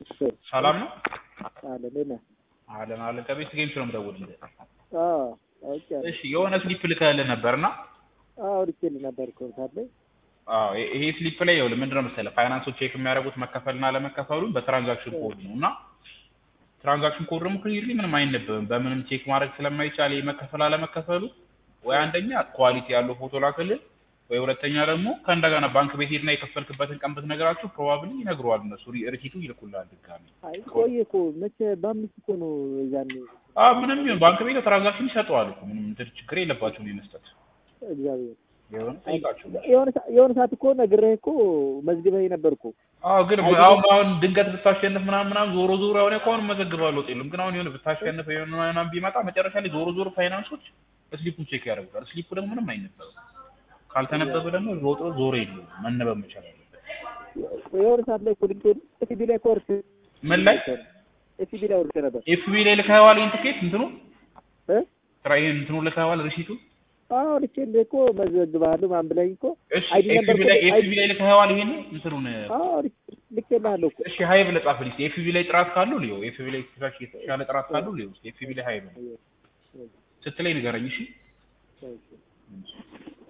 ሰላም ነው አለ ምን አለን አለን ከቤት ጌም ነው የምደውልልህ። አዎ አውቄያለሁ። እሺ የሆነ ስሊፕ ልከህልህ ነበርና አዎ ልኬልህ ነበር እኮ ታለ አዎ ይ- ይሄ ስሊፕ ላይ ይኸውልህ ምንድን ነው መሰለህ ፋይናንሶች ቼክ የሚያደርጉት መከፈልና አለመከፈሉን በትራንዛክሽን ኮድ ነው እና ትራንዛክሽን ኮድ ደግሞ ክሊርሊ ምንም አይነበብም በምንም ቼክ ማድረግ ስለማይቻል ይሄ መከፈል አለመከፈሉ ወይ አንደኛ ኳሊቲ ያለው ፎቶ ላክልህ ወይ ሁለተኛ ደግሞ ከእንደገና ባንክ ቤት ሄድና የከፈልክበትን ቀን ብትነግራችሁ ፕሮባብሊ ይነግሩሃል እነሱ ሪ- ሪሲቱ ይልኩልሃል ድጋሚ አይ ቆየ እኮ መቼ በአምስት እኮ ነው ያኔ አ ምንም ይሁን ባንክ ቤት ትራንዛክሽን ይሰጠዋል እኮ ምንም እንትን ችግር የለባቸውም የመስጠት እግዚአብሔር የሆነ ጠይቃቸው የሆነ ሰ- የሆነ ሰዓት እኮ ነግሬህ እኮ መዝግበኝ ነበር እኮ አዎ ግን አሁን አሁን ድንገት ብታሸንፍ ምናምን ምናምን ዞሮ ዞሮ አሁን እኮ አሁን መዘግባለሁ የለም ግን አሁን የሆነ ብታሸንፍ የሆነ ምናምን ቢመጣ መጨረሻ ላይ ዞሮ ዞሮ ፋይናንሶች ስሊፑን ቼክ ያደርጉታል ስሊፑ ደግሞ ምንም አይነበብም ካልተነበበ ደግሞ ሮጦ ዞሮ የለውም መነበብ መቻል አለበት የሆነ ሰዓት ላይ እኮ ልኬልህ ኤፍቢ ላይ እኮ ወርቼ ምን ላይ ኤፍቢ ላይ ወርቼ ነበር ኤፍቢ ላይ ልከኸዋል ይህን ትኬት እንትኑ እ ስራ ይህን እንትኑ ልከኸዋል ሪሲቱ አዎ ልኬልህ እኮ መዘግብሃለሁ ምናምን ብለኝ እኮ እሺ አይዲ ነበር ኤፍቢ እኮ ላይ አይዲ- ኤፍቢ ላይ ልከኸዋል ይሄን እንትኑን አዎ ልክ- ልኬልሃለሁ እኮ እሺ ሀይ ብለህ ጻፍልኝ ኤፍቢ ላይ ጥራት ካለው ልየው ኤፍቢ ላይ ትንሽ የተሻለ ጥራት ካለው ልየው ኤፍቢ ላይ ሀይ ብለህ ስትለኝ ንገረኝ እሺ እሺ